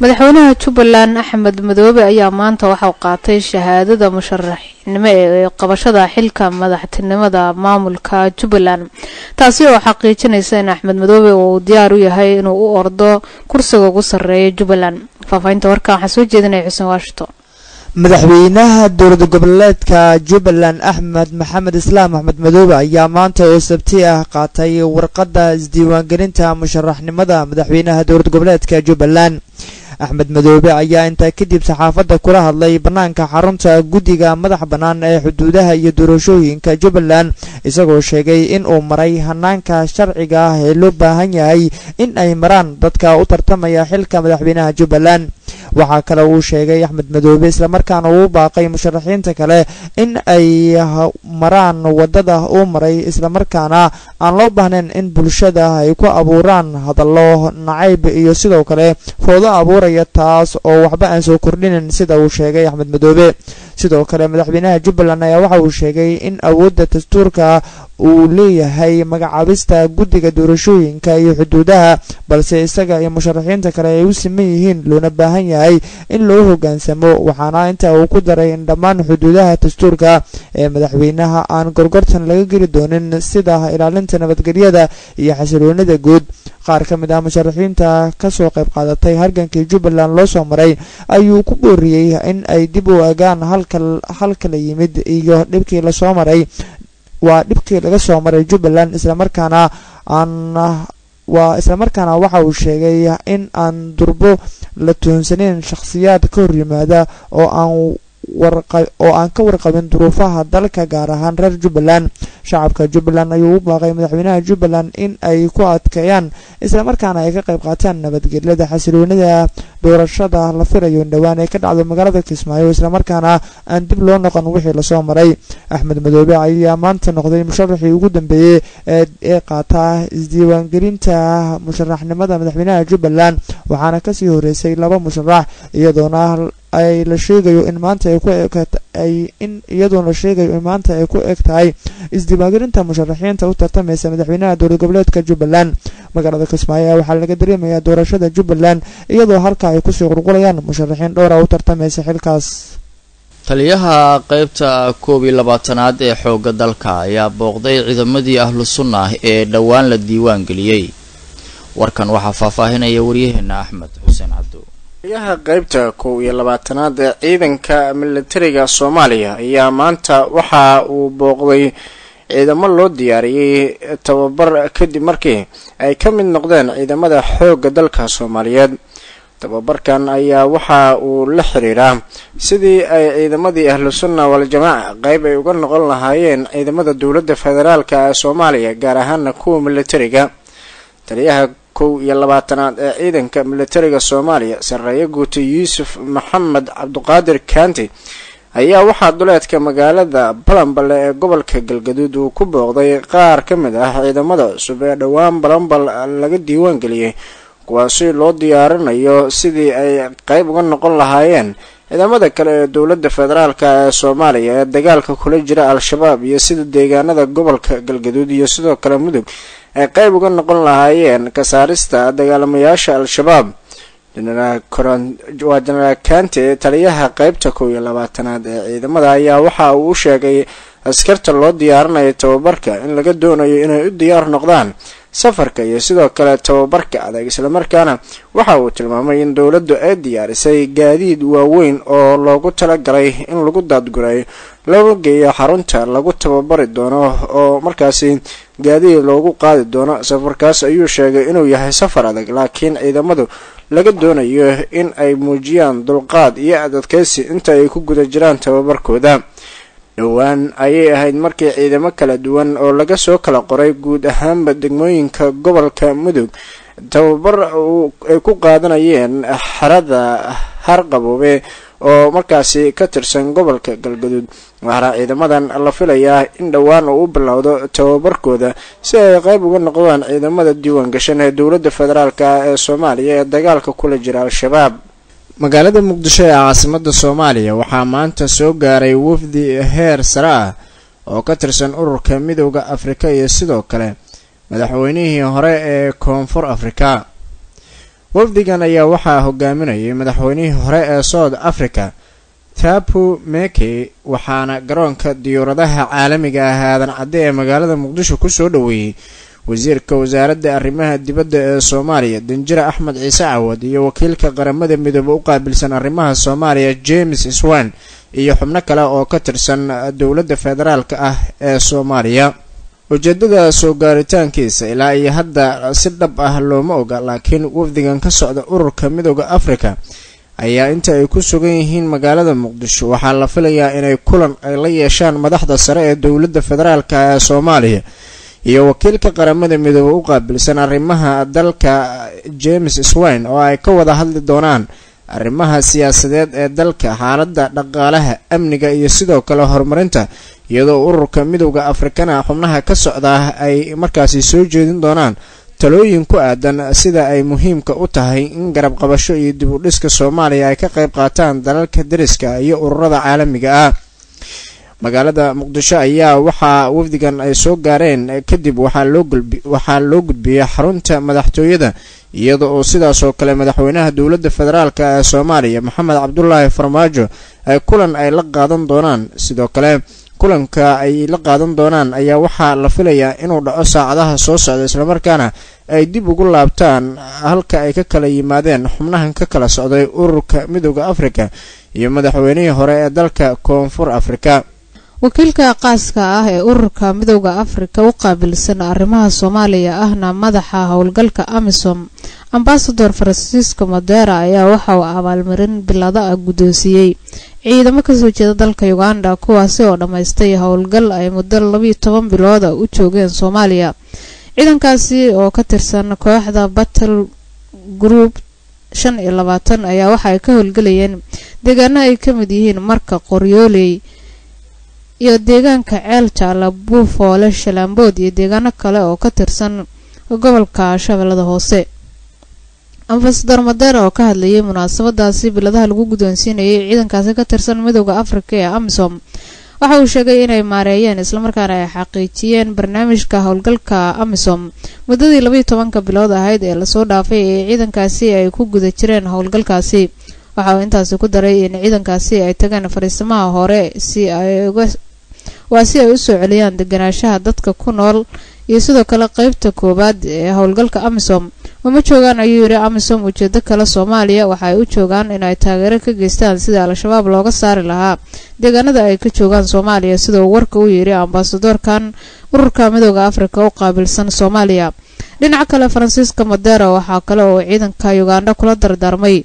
madaxweynaha jubbaland axmed madoobe ayaa maanta waxauu qaatay shahaadada musharaxnimo ee qabashada xilka madaxtinimada maamulka jubbaland taasi oo xaqiijinaysa in axmed madoobe uu diyaar u yahay inuu u ordo kursiga ugu sarreeya jubbaland faahfaahinta warkan waxaa soo jeedinaya xuseen washington madaxweynaha dowlad goboleedka jubbaland axmed maxamed islaam axmed madoobe ayaa maanta oo sabti ah qaatay warqadda isdiiwaangelinta musharaxnimada madaxweynaha dowlad goboleedka jubbaland axmed madoobe ayaa intaa kadib saxaafadda kula hadlay bannaanka xarunta guddiga madax bannaan ee xuduudaha iyo doorashooyinka jubbaland isagoo sheegay in uu maray hanaanka sharciga ah ee loo baahan yahay in ay maraan dadka u tartamaya xilka madaxweynaha jubbaland waxaa kale uu sheegay axmed madoobe islamarkaana uu baaqay musharaxiinta kale in ay maraan wadada uu maray islamarkaana aan loo baahnayn in bulshada ay ku abuuraan hadallo nacayb iyo sidoo kale foodo abuuraya taas oo waxba aan soo kordhinin sida uu sheegay axmed madoobe sidoo kale madaxweynaha jubbaland ayaa waxa uu sheegay in awoodda dastuurka uu leeyahay magacaabista guddiga doorashooyinka iyo xuduudaha balse isaga iyo musharaxiinta kale ay u siman yihiin loona baahan yahay in loo hoggaansamo waxaana intaa uu ku daray in dhammaan xuduudaha dastuurka ee madaxweynaha aan gorgortan laga geli doonin sida ilaalinta nabadgelyada iyo xasiloonida guud qaar ka mid ah musharaxiinta kasoo qayb qaadatay halgankii jubbaland loo soo maray ayuu ku booriyey in ay dib u egaan halka la yimid iyo dhibkii lasoo maray waa dhibkii laga soo maray jubbaland islamarkaana aan waa islamarkaana waxa uu sheegay in aan durbo la tuhunsaneyn shakhsiyaad ka hor yimaada oo aan oo aan ka warqabin duruufaha dalka gaar ahaan reer jubbaland shacabka jubbaland ayuu u baaqay madaxweynaha jubbaland in ay ku adkeeyaan islamarkaana ay ka qayb qaataan nabadgelyada xasiloonida doorashada la filayo in dhowaan ay ka dhacdo magaalada kismaayo islamarkaana aan dib loo noqon wixii lasoo maray axmed madoobe ayaa maanta noqday musharaxii ugu dambeeyey ee qaataa isdiiwaangelinta musharaxnimada madaxweynaha jubbaland waxaana kasii horeysay laba musharax iyadoona ay la sheegayo in maanta ay ku ay in iyadoona la sheegayo in maanta ay ku eg tahay isdiiwaangelinta musharaxiinta u tartamaysa madaxweynaha dowlad goboleedka jubbaland magaalada kismaayo waxaa laga dareemayaa doorashada jubbaland iyadoo halka ay kusii qulqulayaan musharaxiin dhowra u tartamaysa xilkaas taliyaha qeybta koob iyo labaatanaad ee xoogga dalka ayaa booqday ciidamadii ahlu sunnah ee dhowaan la diiwaan geliyey warkan waxaa faahfaahinaya waryaheena axmed xuseen cabdo taliyaha qeybta kow iyo labaatanaad ee ciidanka militariga soomaaliya ayaa maanta waxa uu booqday ciidamo loo diyaariyey tababar kadib markii ay ka mid noqdeen ciidamada xoogga dalka soomaaliyeed tababarkan ayaa waxa uu la xiriiraa sidii ay ciidamadii ahlu sunna wal-jamaaca qeyb ay uga noqon lahaayeen ciidamada dowladda federaalka ee soomaaliya gaar ahaana kuwa militariga taliyaha kow iyo labaatanaad ee ciidanka militariga soomaaliya sarreeye guuta yuusuf maxamed cabduqaadir kaanti ayaa waxaa duleedka magaalada balambale ee gobolka galgaduud uu ku booqday qaar ka mid ah ciidamada cusub ee dhowaan balambal laga diiwaan geliyey kuwaasi loo diyaarinayo sidii ay qeyb uga noqon lahaayeen ciidamada kale ee dowladda federaalka ee soomaaliya ee dagaalka kula jira al-shabaab iyo sida deegaanada gobolka galgaduud iyo sidoo kale mudug ay qeyb uga noqon lahaayeen ka saarista dagaalamayaasha al-shabaab waa jenaraal kante taliyaha qeybta kow iyo labaatanaad ee ciidamada ayaa waxa uu u sheegay askarta loo diyaarinayo tababarka in laga doonayo inay u diyaar noqdaan safarka iyo sidoo kale tababarka adag islamarkaana waxa uu tilmaamay in dowladdu ay diyaarisay gaadiid waaweyn oo loogu talagalay in lagu daadgurayo loo geeyo xarunta lagu tababari doono oo markaasi gaadiid loogu qaadi doono safarkaas ayuu sheegay inuu yahay safar adag laakiin ciidamadu laga doonayo in ay muujiyaan dulqaad iyo adadkaysi inta ay ku guda jiraan tababarkooda dhowaan ayay ahayd markii ciidamo kala duwan oo laga soo kala qoray guud ahaanba degmooyinka gobolka mudug tababar ay ku qaadanayeen xerada harqaboobe oo markaasi ka tirsan gobolka galgaduud waxaana ciidamadan la filayaa in dhowaan uu u bilowdo tababarkooda si ay qeyb uga noqdaan ciidamada diiwaan gashan ee dowladda federaalk ee soomaaliya ee dagaalka kula jira al-shabaab magaalada muqdisho ee caasimada soomaaliya waxaa maanta soo gaaray wafdi heer sare ah oo ka tirsan ururka midooda afrika iyo sidoo kale madaxweynihii hore ee koonfur afrika wafdigan ayaa waxaa hogaaminayay madaxweynihii hore ee south africa tapu meke waxaana garoonka diyuuradaha caalamiga ah aadan cadde ee magaalada muqdisho kusoo dhoweeyey wasiirka wasaaradda arrimaha dibadda ee soomaaliya danjire axmed ciise cawad iyo wakiilka qaramada midoobe u qaabilsan arrimaha soomaaliya james swan iyo xubno kale oo ka tirsan dowladda federaalka ah ee soomaaliya ujeedada soo gaaritaankiisa ilaa iyo hadda si dhab ah looma oga laakiin wafdigan ka socda ururka midooda africa ayaa inta ay ku sugan yihiin magaalada muqdisho waxaa la filayaa inay kulan ay la yeeshaan madaxda sare ee dowladda federaalka ee soomaaliya iyo wakiilka qaramada midoobe u qaabilsan arrimaha dalka james swine oo ay ka wada hadli doonaan arrimaha siyaasadeed ee dalka xaaladda dhaqaalaha amniga iyo sidoo kale horumarinta iyadoo ururka midowda afrikana xubnaha ka socdaa ay markaasi soo jeedin doonaan talooyin ku aadan sida ay muhiimka u tahay in garab qabasho iyo dib u dhiska soomaaliya ay ka qayb qaataan dalalka dariska iyo ururada caalamiga ah magaalada muqdisho ayaa waxaa wafdigan ay soo gaareen kadib waxaa loo gudbiyey xarunta madaxtooyada iyada oo sidaas oo kale madaxweynaha dowladda federaalk ee soomaaliya maxamed cabdulaahi farmaajo ay kulan ay la qaadan doonaan sidoo kale kulanka ay la qaadan doonaan ayaa waxaa la filayaa inuu dhaco saacadaha soo socda islamarkaana ay dib ugu laabtaan halka ay ka kala yimaadeen xubnahan ka kala socday ururka midooda africa iyo madaxweynihii hore ee dalka koonfur afrika wakiilka qaaska ah ee ururka midowda afrika u qaabilsan arrimaha soomaaliya ahna madaxa howlgalka amisom ambasador francisco modera ayaa waxa uu abaalmarin bilada ah guddoonsiiyey ciidamo kasoo jeeda dalka uganda kuwaasi oo dhammaystay howlgal ay muddo labiyo toban bilooda u joogeen soomaaliya ciidankaasi oo ka tirsan kooxda battle group shan iyo labaatan ayaa waxa ay ka howlgelayeen deegaano ay ka mid yihiin marka qoryooley iyo deegaanka ceel jaala buufoole shalaambood iyo deegaano kale oo ka tirsan gobolka shabeellada hoose ambasador madeera oo ka hadlayay munaasabadaasi biladaha lagu guddoonsiinayay ciidankaasi ka tirsan midowda afrika ee amisom waxa uu sheegay inay maareeyeen islamarkaana ay xaqiijiyeen barnaamijka howlgalka amisom muddadii labayo tobanka bilood ahayd ee lasoo dhaafay ee ciidankaasi ay ku guda jireen howlgalkaasi waxa uu intaasi ku daray in ciidankaasi ay tageen fariisamaha hore si ay uga waa si ay u soo celiyaan deganaanshaha dadka ku nool iyo sidoo kale qeybta koowaad ee howlgalka amisom uma joogaan ayuu yidhi amisom ujeedo kale soomaaliya waxa ay u joogaan inay taageero ka geystaan sidii al-shabaab looga saari lahaa deegaanada ay ka joogaan soomaaliya sida uu warka u yidhi ambasadorkan ururka midooda afrika u qaabilsan soomaaliya dhinaca kale faransiiska modera waxaa kale oo ciidanka uganda kula dardaarmay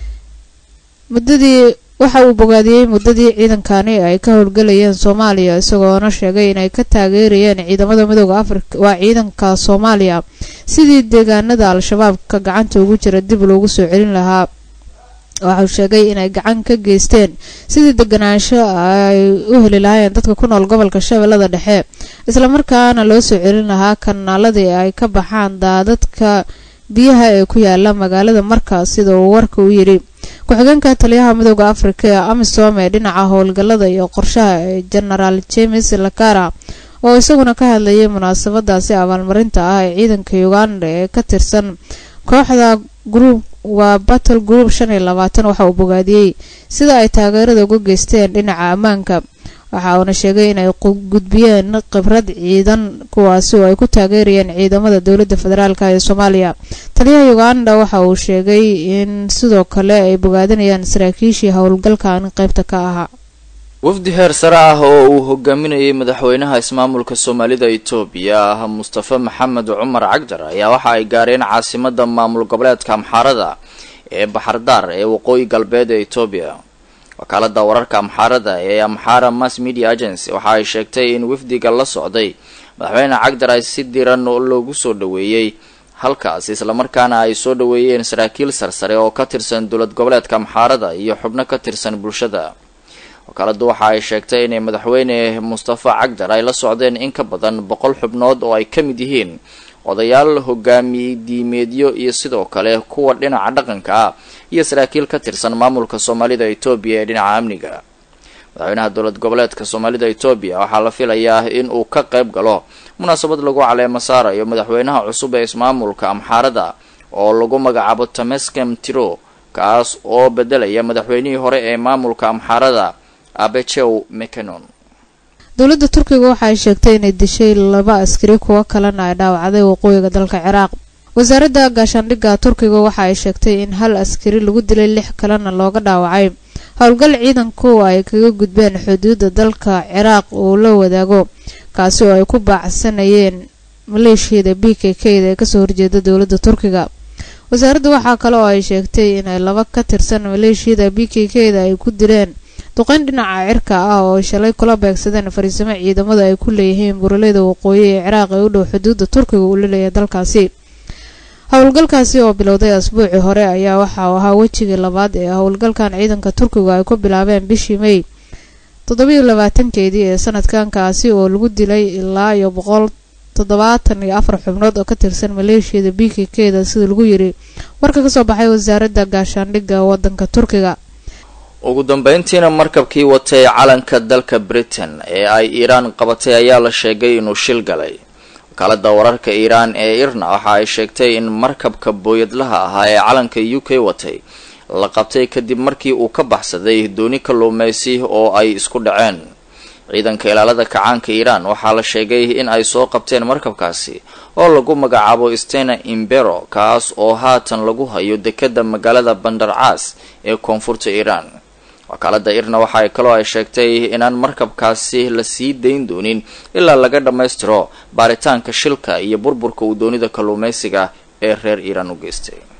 muddadii waxa uu bogaadiyey muddadii ciidankani ay ka howlgelayeen soomaaliya isagoona sheegay inay ka taageerayeen ciidamada midooda afrika waa ciidanka soomaaliya sidii deegaanada al-shabaabka gacanta ugu jira dib loogu soo celin lahaa waxauu sheegay inay gacan ka geysteen sidii deganaansho ay u heli lahaayeen dadka ku nool gobolka shabeellada dhexe islamarkaana loo soo celin lahaa kanaaladii ay ka baxaan daadadka biyaha ee ku yaala magaalada markaas sida uu warka u yidhi ku-xigeenka taliyaha midooda afrika ee amisom ee dhinaca howlgallada iyo qorshaha ee genaraal james lakara oo isaguna ka hadlayay munaasabadaasi abaalmarinta ah ee ciidanka uganda ee ka tirsan kooxda group waa battle group shan iyo labaatan waxa uu bogaadiyey sida ay taageerada uga geysteen dhinaca ammaanka waxa uuna sheegay inay gudbiyeen khibrad ciidan kuwaasi oo ay ku taageerayeen ciidamada dowladda federaalk ee soomaaliya taliyaha uganda waxa uu sheegay in sidoo kale ay bogaadinayaan saraakiishii howlgalkan qaybta ka ahaa wafdi heer sare ah oo uu hogaaminayay madaxweynaha ismaamulka soomaalida itoobiya ah mustafa maxamed cumar cagdar ayaa waxa ay gaareen caasimada maamul goboleedka amxaarada ee baxardaar ee waqooyi galbeed ee itoobiya wakaalada wararka amxaarada ee amxaara mass media agency waxa ay sheegtay in wafdiga la socday madaxweyne cagdar ay si diran loogu soo dhaweeyey halkaas islamarkaana ay soo dhaweeyeen saraakiil sarsare oo ka tirsan dowlad goboleedka amxaarada iyo xubno ka tirsan bulshada wakaaladu waxa ay sheegtay inay madaxweyne mustafa cagdar ay la socdeen in ka badan boqol xubnood oo ay ka mid yihiin odayaal hogaamiye diimeedyo iyo sidoo kale kuwa dhinaca dhaqanka ah iyo saraakiil ka tirsan maamulka soomaalida etoobiya ee dhinaca amniga madaxweynaha dowlad goboleedka soomaalida etoobiya waxaa la filayaa in uu ka qayb galo munaasabad lagu caleemo saarayo madaxweynaha cusub ee ismaamulka amxaarada oo lagu magacaabo tameskem tiro kaas oo bedelaya madaxweynihii hore ee maamulka amxaarada abejew mecanon dowladda turkiga waxa ay sheegtay inay dishay laba askari kuwo kalena ay dhaawacday waqooyiga dalka ciraaq wasaaradda gaashaandhigga turkiga waxa ay sheegtay in hal askari lagu dilay lix kalena looga dhaawacay howlgal ciidanku ay kaga gudbeen xuduudda dalka ciraaq uu la wadaago kaasi oo ay ku baacsanayeen maleeshiyada b k k da ee kasoo horjeeda dowladda turkiga wasaaradda waxaa kale oo ay sheegtay inay laba ka tirsan maleeshiyada b k k da ay ku dileen duqeyn dhinaca cirka ah oo shalay kula beegsadeen fariisimo ciidamada ay ku leeyihiin buraleyda waqooyi ee ciraaq ee u dhow xuduudda turkiga uu la leeyahay dalkaasi howlgalkaasi oo bilowday asbuucii hore ayaa waxa uu ahaa wejigii labaad ee howlgalkan ciidanka turkigu ay ku bilaabeen bishii may toddobiyo labaatankeedii ee sanadkan kaasi oo lagu dilay ilaa iyo boqol toddobaatan iyo afar xubnood oo ka tirsan maleeshiyada b k k da sida lagu yiri warka kasoo baxay wasaaradda gaashaandhigga wadanka turkiga ugu dambeyntiina markabkii watay calanka dalka britain ee ay iiraan qabatay ayaa la sheegay inuu shil galay wakaalada wararka iiraan ee irna waxa ay sheegtay in markabka booyadlaha ahaa ee calanka u k watay la qabtay kadib markii uu ka baxsaday dooni kalluumeysi oo ay isku dhaceen ciidanka ilaalada kacaanka iiraan waxaa la sheegay in ay soo qabteen markabkaasi oo lagu magacaabo stena imbero kaas oo haatan lagu hayo dekada magaalada bandar caas ee koonfurta iiraan wakaalada irna waxa kaloo ay sheegtay inaan markabkaasi la sii dayn doonin ilaa laga dhammaystiro baaritaanka shilka iyo burburka uu doonida kalluumeysiga ee reer iiraan u geystay